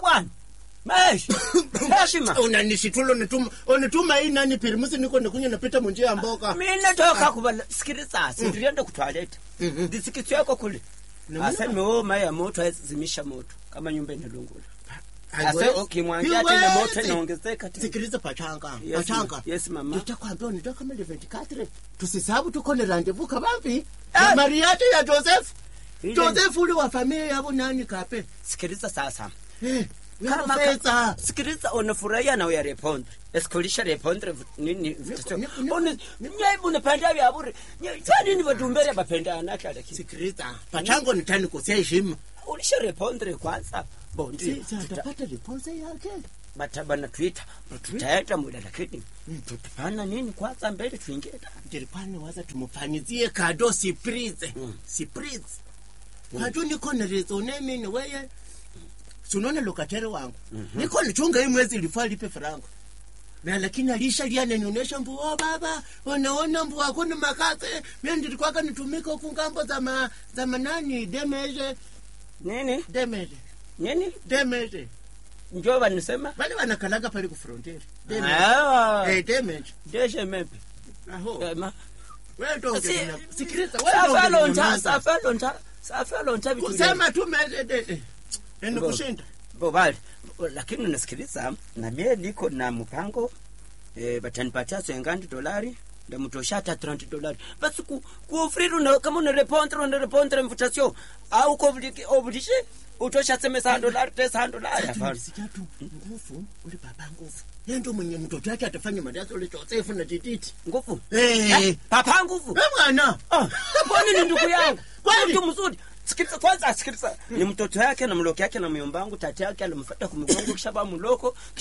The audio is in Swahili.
bwana meshi heshima unanishitula unituma unituma hii nani pirimusi niko nikunya napita munjia ya mboka mina toka kuvala sikiliza sindiriende kutwaleta ndisikitsweko kule ase nimeoma ya moto azimisha moto kama nyumba inalungula ase ukimwangia tena moto inaongezeka tena sikiliza pachanga Yes, pachanga ma- yes, mama. nitakwambia unitoka kama 24 tusisabu tuko ni randevu kabambi Eh. na mariati ya joseph Ile- joseph ule wa familia yabo nani kape sikiliza sasa eh Kama- pesa sikiliza unafurahia na uya repondre esikulisha repondre v- nini Niko- niko- niko- Uni- nyai bunapenda vyabure twanini vatumbere vapendana kalaki sikiliza pachango nitani kusia heshima ulisha repondre kwanza bondi si si atapata riponse yake batabana twita tutaenda muda lakini tutapana nini kwanza mbele tuingie ndani. ndiripani waza tumufanyizie kado surprise surprise kado niko nerezo nemini weye sunaona lokatere wangu niko nichunga hii mwezi ilifaa lipe frango na lakini alisha liananionyesha mbu oh baba unaona mbu hakuna makase mimi ndilikwaka nitumika huku ngambo za ma, za manani demeje nini demeje nini demeje njo vanisema bali wanakalaga pale ku frontier demeje Ah, eh demeje deshe mepe aho Ema. wewe ndo Si- ungena- sikiliza wewe ndo safalonta ungenyamaza. safalonta safalonta vitu kusema tu mede eni kushinda bobali lakini unasikiliza na mie niko na mpango eh, batanipatia swengandi dolari ndamutosha hata 30 dolari basi ku kuofriri una kama una repondre una repondre invitation au ko oblige utosha seme sa dolari tesa dolari hapana sijatu nguvu ule baba nguvu yeye ndo mwenye mtoto wake atafanya madaso ule Josefu na Tititi nguvu Eh. Eh, papa nguvu eh bwana Ah, kwani ni ndugu yangu Kweli? mtu mzuri sikiliza kwanza sikiliza ni mtoto yake na mloko yake na myombangu tati yake alimfuata kumgongo kisha ba mloko